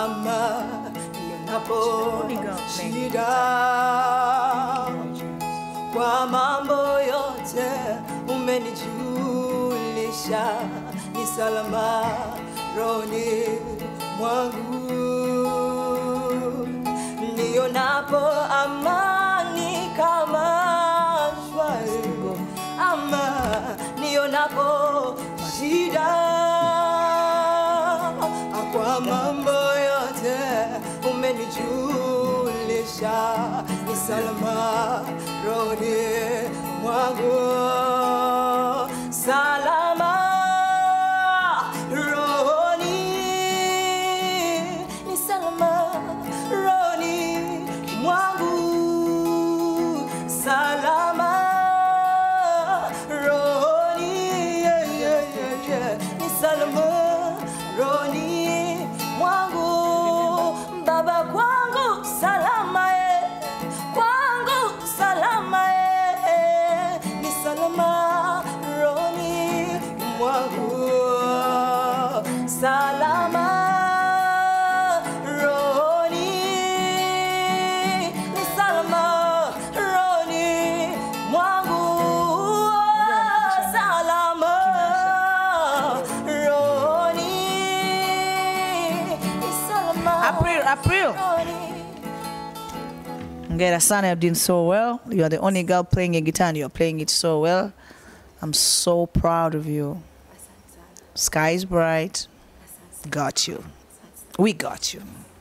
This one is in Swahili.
ama nionapo Only girl playing shida kwa mambo yote umenijulisha, ni salama roni mwangu, nionapo amani kama shwari, ama nionapo shida kwa mambo yote umenijulisha, ni salama roni mwangu, salama roni, ni salama roni mwangu, salama roni, yeah, yeah, yeah, yeah. ni salama roni mwangu, baba kwangu salama eh, kwangu salama eh, ni salama roni mwangu, salama roni, ni salama roni mwangu, salama roni, ni salama April, April. roni. Ngera sana, you're doing so well. You are the only girl playing a guitar and you're playing it so well. I'm so proud of you. Sky is bright. Got you. We got you.